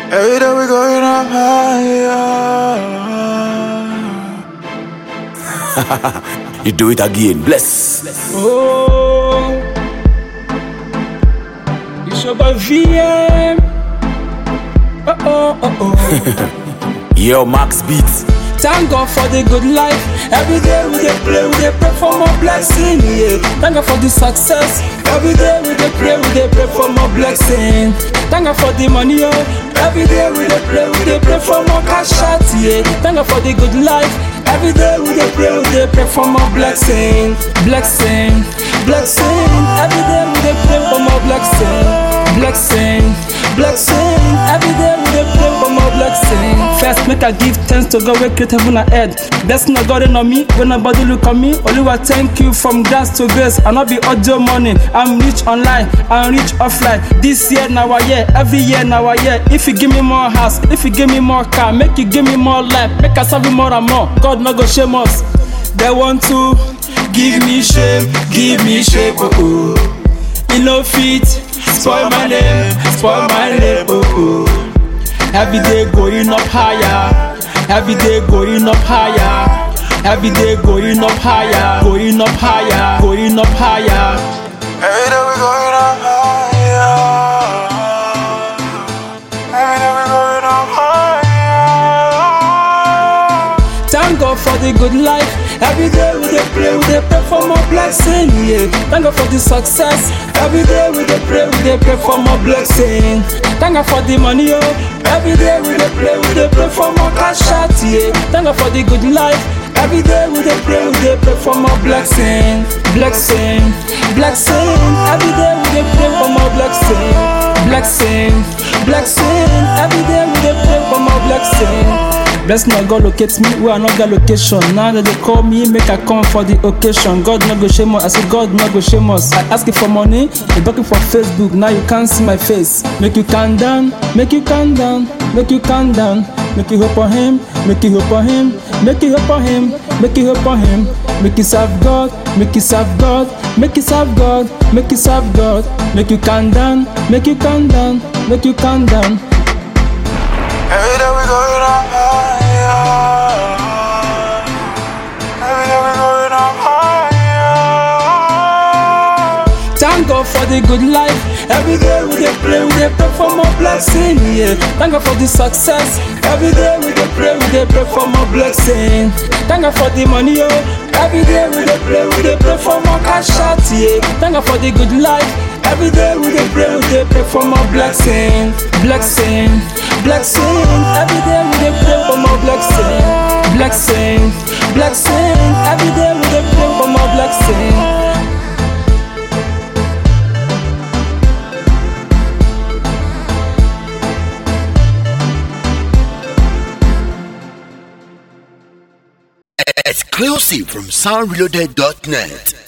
Every day we going up higher. You do it again. Bless. Oh, it's your boy VM. Oh oh oh oh. Yo, Max Beats. Thank God for the good life. Every day we dey pray, we dey pray for more blessing. Yeah. Thank God for the success. Every day we dey pray, we dey pray for more blessing. Thank God for the money, oh. Every day we dey pray, we dey pray for more cash out. Yeah. Thank God for the good life. Every day we dey pray, we dey pray for more blessing, blessing, blessing. Every day we dey pray for more blessing, blessing, blessing. Every day we dey pray for more blessing. First, make I give thanks to God, we create heaven and earth. Blessing of God in on me, when nobody look on me. Oluwa, thank you from grass to grace. I not be audio money. I'm rich online, I'm rich offline. This year now a year, every year now a year. If you give me more house, if you give me more car, make you give me more life, make I serve you more and more. God no go shame us. They want to give me shame, give me shame, oh oh. You no fit spoil my name, spoil my name, oh oh. Every day going up higher, every day going up higher, every day going up higher, going up higher, going up higher. Every day we going up higher. Every day we going up higher. Thank God for the good life. Every day we dey pray, we dey pray for more blessing. Yeah. Thank God for the success. Every day we dey pray, we dey pray for more blessing. Thank God for the money, oh. Every day we dey pray, we dey pray for more cash out. Yeah. Thank God for the good life. Every day we dey pray, we dey pray for more blessing, blessing, blessing. Every day we dey pray for more blessing, blessing, blessing. Every day we dey pray for more blessing. Blessing of God locate me where I no get location. Now that they call me, make I come for the occasion. God no go shame us. I say God no go shame us. I ask you for money, you looking for Facebook. Now you can't see my face. Make you calm down, make you calm down, make you calm down. Make you hope on Him, make you hope on Him, make you hope on Him, make you hope on Him. Make you serve God, make you serve God, make you serve God, make you serve God. Make you calm down, make you calm down, make you calm down. Every day we going up higher. Every day we going up higher. Thank God for the good life. Every day we dey pray, we dey pray for more blessing. Yeah. Thank God for the success. Every day we dey pray, we dey pray for more blessing. Thank God for the money, oh. Every day we dey pray, we dey pray for more cash out. Yeah. Thank God for the good life. Every day we dey pray, we dey pray for more blessing, blessing, blessing. Every day we dey pray for more blessing, blessing, blessing. Every day we dey pray for more blessing. Exclusive from soundreloaded.net.